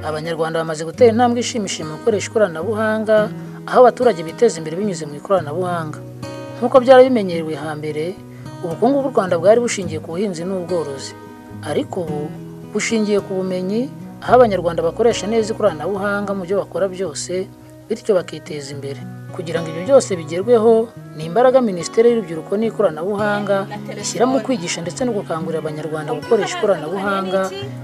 abanyarwanda bamaze gutera intambwe ishimishije mu gukoresha ikoranabuhanga aho abaturage biteza imbere binyuze mu ikoranabuhanga nk'uko byari bimenyerewe hambere ubukungu bw'u rwanda bwari bushingiye ku buhinzi n'ubworozi ariko ubu bushingiye ku bumenyi aho abanyarwanda bakoresha neza ikoranabuhanga mu byo bakora byose bityo bakiteza imbere kugira ngo ibyo byose bigerweho ni imbaraga minisiteri y'urubyiruko n'ikoranabuhanga ishyira mu kwigisha ndetse no gukangurira abanyarwanda gukoresha ikoranabuhanga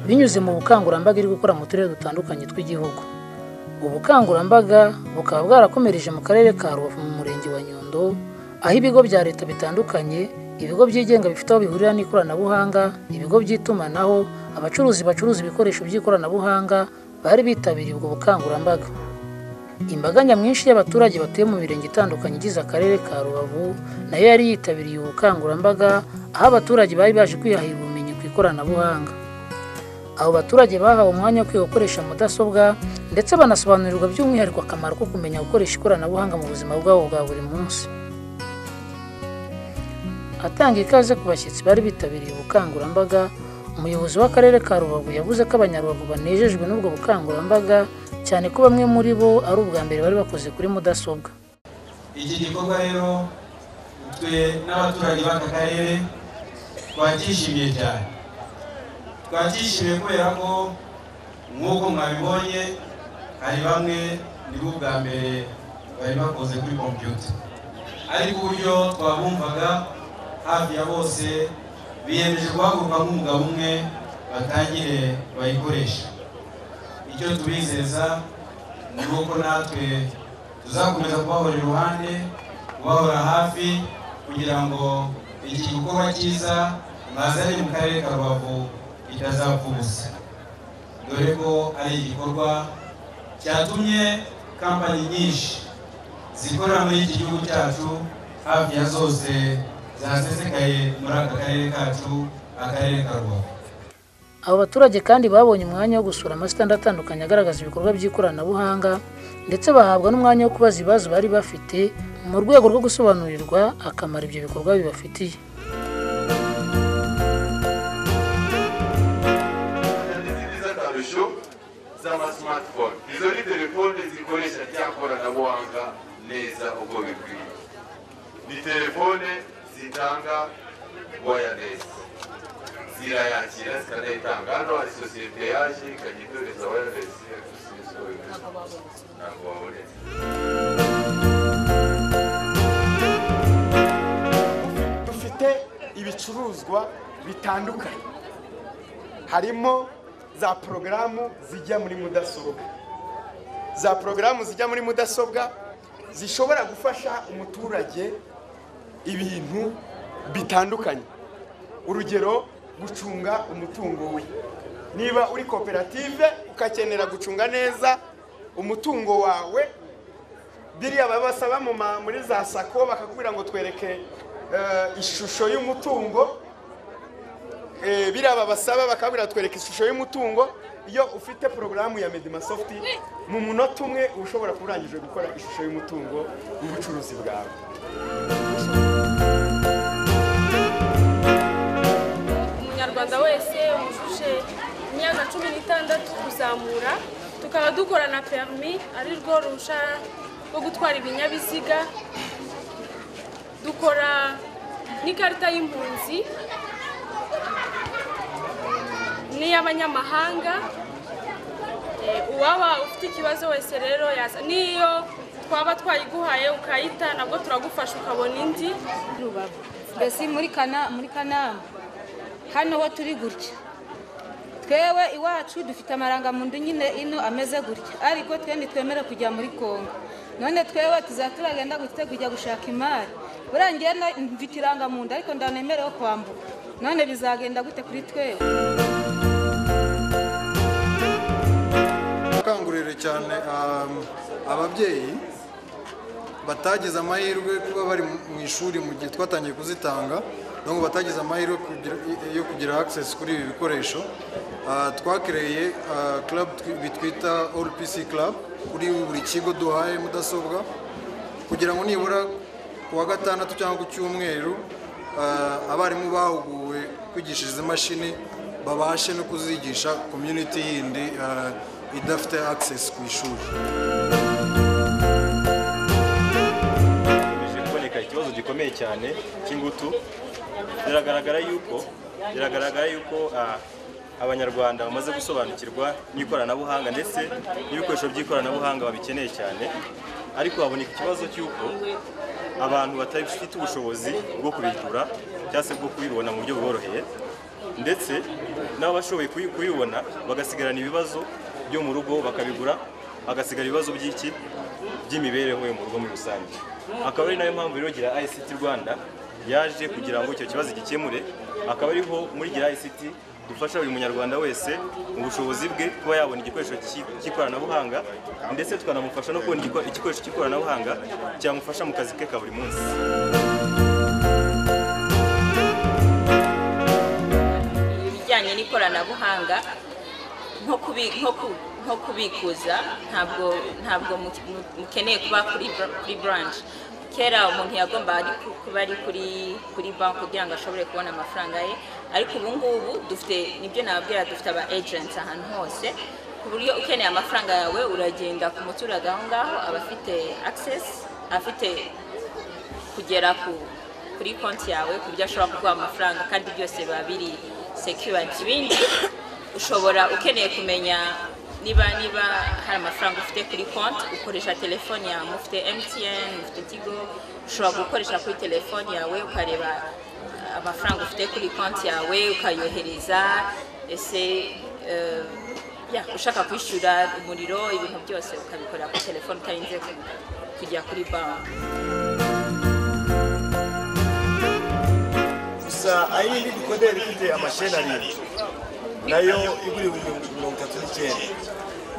binyuze mu bukangurambaga iri gukora mu turere dutandukanye tw'igihugu ubukangurambaga bukaba bwarakomereje mu karere ka rubavu mu murenge wa nyundo aho ibigo bya leta bitandukanye ibigo byigenga bifite aho bihurira n'ikoranabuhanga ibigo by'itumanaho abacuruzi bacuruza ibikoresho by'ikoranabuhanga bari bitabiriye ubwo bukangurambaga imbaga nyamwinshi y'abaturage batuye mu mirenge itandukanye igize akarere ka rubavu nayo yari yitabiriye ubukangurambaga aho abaturage bari baje kwihahira ubumenyi ku ikoranabuhanga abo baturage bahawe umwanya wo kwiga gukoresha mudasobwa ndetse banasobanurirwa by'umwihariko akamaro ko kumenya gukoresha ikoranabuhanga mu buzima bwabo bwa buri munsi atanga ikaze ku bashyitsi bari bitabiriye ubukangurambaga umuyobozi w'akarere ka rubavu yavuze ko abanyarubavu banejejwe n'ubwo bukangurambaga cyane ko bamwe muri bo ari ubwa mbere bari bakoze kuri mudasobwa iki gikorwa rero twe n'abaturage b'aka karere twacyishimiye cyane twacyishimiye kubera ko nk'uko mwabibonye hari bamwe nibo ubwa mbere bari bakoze kuri kompiyuta ariko uburyo twabumvaga hafi ya bose biyemeje guhaguruka nk'umugabo umwe batangire bayikoresha icyo tubizeza ni uko natwe tuzakomeza kubahora iruhande kubahora hafi kugira ngo iki gikorwa cyiza mwazanye mu karere ka rubavu kitazapfa ubusa dore ko ari igikorwa cyatumye kampani nyinshi zikorera muri iki gihugu cyacu hafi ya zose zasesekaye muri aka karere kacu akarere ka rubavu abo baturage kandi babonye umwanya wo gusura amasitanda atandukanye agaragaza ibikorwa by'ikoranabuhanga ndetse bahabwa n'umwanya wo kubaza ibibazo bari bafite mu rwego rwo gusobanurirwa akamaro ibyo bikorwa bibafitiye akarusho z'ama smartphone izo ni telefone zikoresha rya koranabuhanga neza uko bikwiye ni telefone zitanga wireless zirayakira zikanayitanga hano hari sosiyete yaje ikajya itoreza wireless yakisubizo ntabwo wabonetse dufite ibicuruzwa bitandukanye harimo za porogaramu zijya muri mudasobwa za porogaramu zijya muri mudasobwa zishobora gufasha umuturage ibintu bitandukanye urugero gucunga umutungo we niba uri koperative ugakenera gucunga neza umutungo wawe biriya babasaba mu ma- muri za sako bakakubwira ngo twereke eh, ishusho y'umutungo Eh, biriya babasaba bakabwira twereka ishusho y'umutungo iyo ufite porogaramu ya medimasoft mu munota umwe uba ushobora kuba urangije gukora ishusho y'umutungo w'ubucuruzi bwawe umunyarwanda wese wujuje imyaka cumi n'itandatu kuzamura tukaba dukora na perimi ari rwo ruhushya rwo gutwara ibinyabiziga dukora n'ikarita y'impunzi n'iy'abanyamahanga Eh, uwaba ufite ikibazo wese rero yaza n'iyo twaba twayiguhaye ukayita nabwo turagufasha ukabona indi rubavu mbese muri kana muri kanama hano ho turi gutya twewe iwacu dufite amarangamuntu nyine ino ameze gutya ariko twe ntitwemere kujya muri kongo none twewe tuzaba turagenda gutya kujya gushaka imari buriya njyewe na- mfite irangamuntu ariko ndanemerewe kwambuka none bizagenda gute kuri twewe gukangurira cyane um, ababyeyi batagize amahirwe kuba bari mu- mu ishuri mu gihe twatangiye kuzitanga ngo batagize amahirwe kugira- yo kugira access kuri ibi bikoresho Ah, twakireye ah, club twi- bitwita all pc club kuri buri kigo duhaye mudasobwa kugira ngo nibura ku wa gatandatu cyangwa ku cyumweru ah, abarimu bahuguwe kwigisha izi mashini babashe no kuzigisha komyuniti yindi ah, idafite access ku ishuri hakomeje kuboneka ikibazo gikomeye cyane cy'ingutu biragaragara yuko biragaragara yuko ah, abanyarwanda bamaze gusobanukirwa n'ikoranabuhanga ndetse n'ibikoresho by'ikoranabuhanga babikeneye cyane ariko haboneka ikibazo cy'uko abantu batari bafite ubushobozi bwo kubigura cyangwa se bwo kubibona mu buryo buboroheye ndetse n'abashoboye kubi- kubibona bagasigarana ibibazo byo mu rugo bakabigura hagasigara ibibazo by'iki by'imibereho yo mu rugo muri rusange akaba ari nayo mpamvu rero gira ICT Rwanda yaje kugira ngo icyo kibazo gikemure akaba ariho muri gira ICT dufasha buri munyarwanda wese mu bushobozi bwe kuba yabona igikoresho cy'i- cy'ikoranabuhanga ndetse tukanamufasha no kubona igiko- igikoresho cy'ikoranabuhanga cyamufasha mu kazi ke ka buri munsi ibijyanye n'ikoranabuhanga nko kubi- nko ku- nko kubikuza ntabwo ntabwo mu- mu- mukeneye kuba kuri bra- kuri branch kera umuntu yagomba ari ku- kuba ari kuri kuri banki kugira ngo ashobore kubona amafaranga ye ariko ubu ngubu dufite nibyo nababwira dufite aba agents ahantu hose ku buryo ukeneye amafaranga yawe uragenda ku muturage aho ngaho aba afite access afite kugera ku kuri konti yawe ku buryo ashobora kuguha amafaranga kandi byose biba biri secured ibindi ushobora ukeneye kumenya niba niba hari amafaranga ufite kuri konti ukoresha telefone yawe ufite MTN ufite Tigo ushobora gukoresha kuri telefone yawe ukareba amafaranga ufite kuri konti yawe ukayohereza ese eh, ya ushaka kwishyura umuriro ibintu byose ukabikorera kuri telefone utarinze ku- kujya kuri banki gusa aho iri koderi ifite amasheni abiri nayo igura ibihumbi mirongo itatu n'icyenda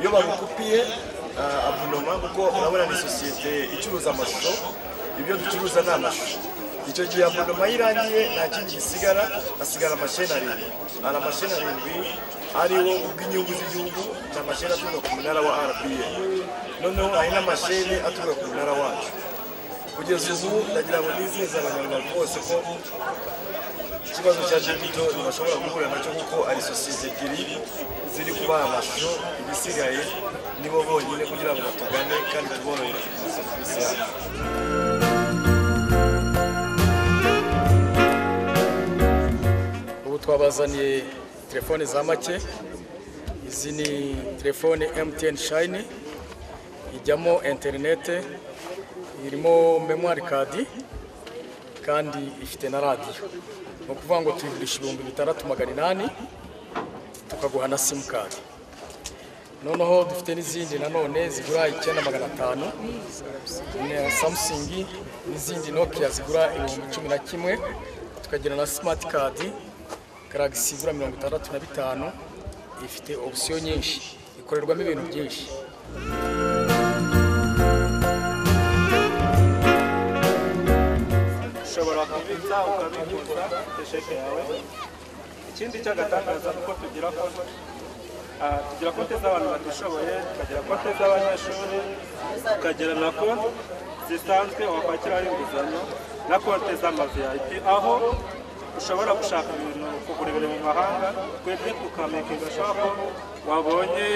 iyo bagukupiye ah, abunoma kuko urabona ni sosiyete icuruza amashusho ibyo ducuruza ni amashusho icyo gihe abunoma iyo irangiye nta kindi gisigara hasigara amasheni arindwi hari amasheni arindwi ariwo ubw'inyungu z'igihugu ni amasheni aturuka ku munara wa rba noneho hari n'amasheni aturuka ku munara wacu kugeza ubu ndagira ngo nizeze abanyarwanda bose ko ikibazo cya jibito ntibashobora guhura nacyo kuko ari sosiyete ebyiri ziri kubaha amashusho ibisigaye nibo bonyine kugira ngo batugane kandi tuborohere kugeza serivisi yacu ubu twabazaniye telefone za make izi ni telefone MTN shayini ijyamo interinete irimo memwari kadi kandi ifite na radiyo ni ukuvuga ngo tuyigurisha ibihumbi bitandatu magana inani tukaguha na simukadi noneho dufite n'izindi nanone zigura icyenda magana atanu na samusingi n'izindi nokiya zigura ibihumbi cumi na kimwe tukagira na simati kadi garagisi igura mirongo itandatu na bitanu ifite opsiyo nyinshi ikorerwamo ibintu byinshi ushobora kubitsa ukabikuza ufite sheke yawe ikindi cy'agatangaza ni uko tugira konti Ah, tugira konti z'abantu batishoboye tukagira konti z'abanyeshuri tukagira na konti zisanzwe wakwakiraho inguzanyo na konti z'amazu ya IP aho ushobora gushaka ibintu kugura ibintu mu mahanga twebwe tukamekinga shop wabonye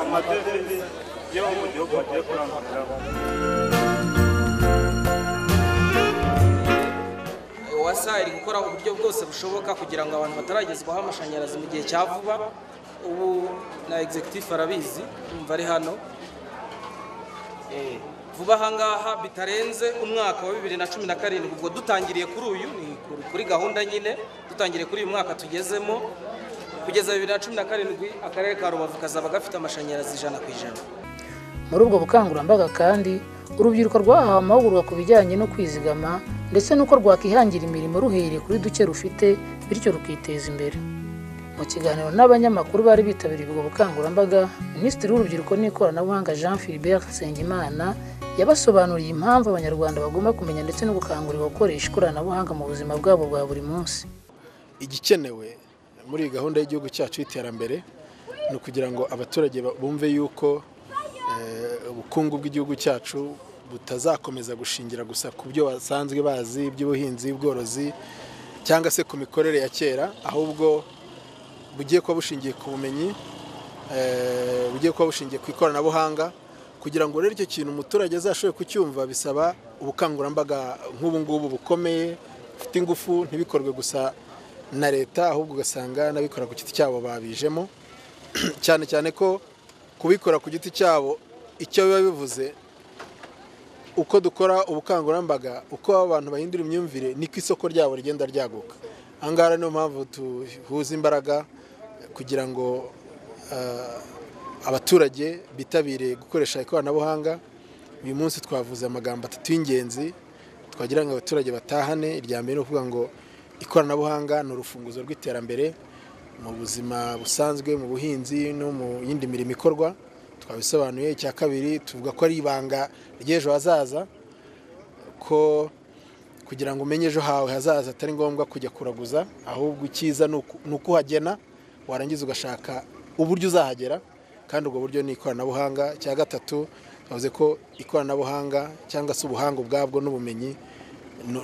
amadevizi yo mu gihugu bagiye kuranguriramo wasa iri gukora uburyo bwose bushoboka kugira ngo abantu bataragezwaho amashanyarazi mu gihe cya vuba ubu na executive arabizi umva ari hano Eh, vuba ahangaha bitarenze umwaka wa bibiri na cumi na karindwi ubwo dutangiriye kuri uyu ni kuri- kuri gahunda nyine dutangiriye kuri uyu mwaka tugezemo kugeza bibiri na cumi na karindwi akarere ka rubavu kazaba gafite amashanyarazi ijana ku ijana muri ubwo bukangurambaga kandi urubyiruko rwahawe amahugurwa ku bijyanye no kwizigama ndetse n'uko rwakwihangira imirimo ruhereye kuri duke rufite bityo rukiteza imbere mu kiganiro n'abanyamakuru bari bitabiriye ubwo bukangurambaga minisitiri w'urubyiruko n'ikoranabuhanga jean philbert nsengimana yabasobanuriye impamvu abanyarwanda bagomba kumenya ndetse no gukangurira gukoresha ikoranabuhanga mu buzima bwabo bwa buri munsi igikenewe muri iyi gahunda y'igihugu cyacu y'iterambere ni ukugira ngo abaturage ba- bumve yuko eh, ubukungu bw'igihugu cyacu butazakomeza gushingira gusa ku byo basanzwe bazi by'ubuhinzi bworozi cyangwa se ku mikorere ya kera ahubwo bugiye kuba bushingiye ku bumenyi eh, bugiye kuba bushingiye ku ikoranabuhanga kugira ngo rero icyo kintu umuturage azashobore kucyumva bisaba ubukangurambaga nk'ubu ngubu bukomeye bufite ingufu ntibikorwe gusa na leta ahubwo ugasanga n'abikora ku giti cyabo babijemo cyane cyane ko kubikora ku giti cyabo icyo biba bivuze uko dukora ubukangurambaga uko abantu bahindura imyumvire niko isoko ryabo rigenda ryaguka ahangaha niyo mpamvu duhuza imbaraga kugira ngo abaturage bitabire gukoresha ikoranabuhanga uyu munsi twavuze amagambo atatu y'ingenzi twagira ngo abaturage batahane irya mbere ni ukuvuga ngo ikoranabuhanga ni urufunguzo rw'iterambere mu buzima busanzwe mu buhinzi no mu yindi mirimo ikorwa twabisobanuye icya kabiri tuvuga ko ari ibanga ry'ejo hazaza ko kugira ngo umenye ejo hawe hazaza atari ngombwa kujya kuraguza ahubwo icyiza ni ukuhagena warangiza ugashaka uburyo uzahagera kandi ubwo buryo ni ikoranabuhanga icya gatatu twavuze ko ikoranabuhanga cyangwa se ubuhanga ubwabwo n'ubumenyi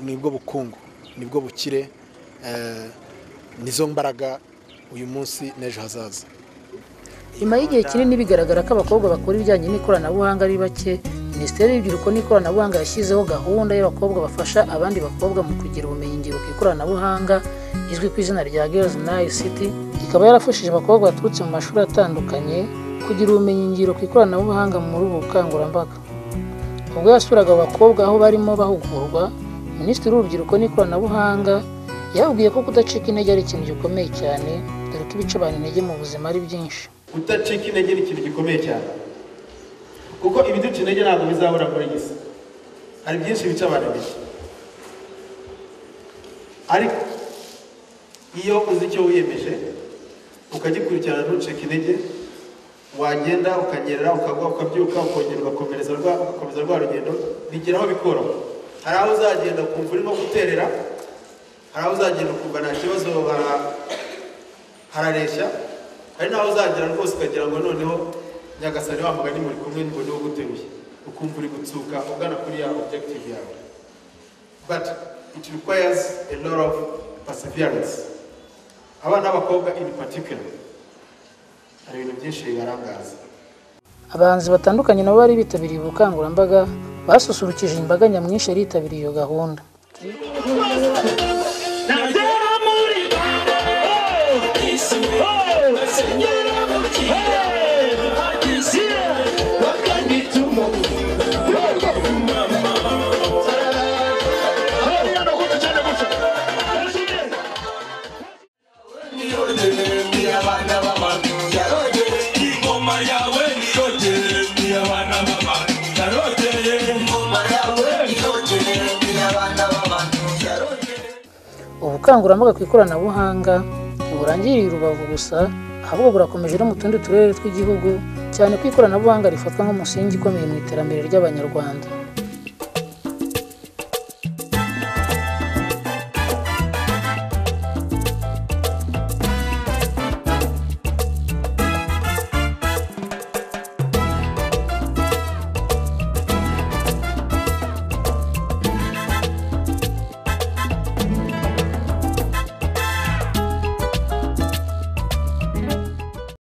nibwo bukungu nibwo bukire nizo mbaraga uyu munsi n'ejo hazaza nyuma y'igihe kinini bigaragara ko abakobwa bakora ibijyanye n'ikoranabuhanga ari bake minisiteri y'urubyiruko n'ikoranabuhanga yashyizeho gahunda y'abakobwa bafasha abandi bakobwa mu kugira ubumenyingiro ku ikoranabuhanga izwi ku izina rya girls nice city ikaba yarafashije abakobwa baturutse mu mashuri atandukanye kugira ubumenyingiro ku ikoranabuhanga muri ubu bukangurambaga ubwo yasuraga abakobwa aho barimo bahugurwa minisitiri w'urubyiruko n'ikoranabuhanga yababwiye ko kudacika intege ari ikintu gikomeye cyane dore ko ibica abantu intege mu buzima ari byinshi kudacika intege ni ikintu gikomeye cyane kuko ibiduca intege ntabwo bizabura muri iyi si hari byinshi bica abantu intege ariko iyo uzi icyo wiyemeje ukagikurikirana ntucike intege wagenda ukanyerera ukagwa ukabyuka ukongera ugakomereza rwa ugakomeza rwa rugendo bigera aho bikoroha hari aho uzagenda ukumva urimo guterera hari aho uzagenda ukumva nta kibazo hara- harareshya hari n'aho uzagera rwose ukagira ngo noneho nyagasani wa mugani muri kumwe ngo niwo uguteruye ukumva uri gutsuka ugana kuri ya objective yawe but it requires a lot of perseverance abana b'abakobwa in particular hari ibintu byinshi bibarangaza abahanzi batandukanye nabo bari bitabiriye ubukangurambaga basusurukije imbaga nyamwinshi yari yitabiriye iyo gahunda ubukangurambaga ku ikoranabuhanga ntiburangiriye i rubavu gusa ahubwo burakomeje no mu tundi turere tw'igihugu cyane ko ikoranabuhanga rifatwa nk'umusingi ukomeye mu iterambere ry'abanyarwanda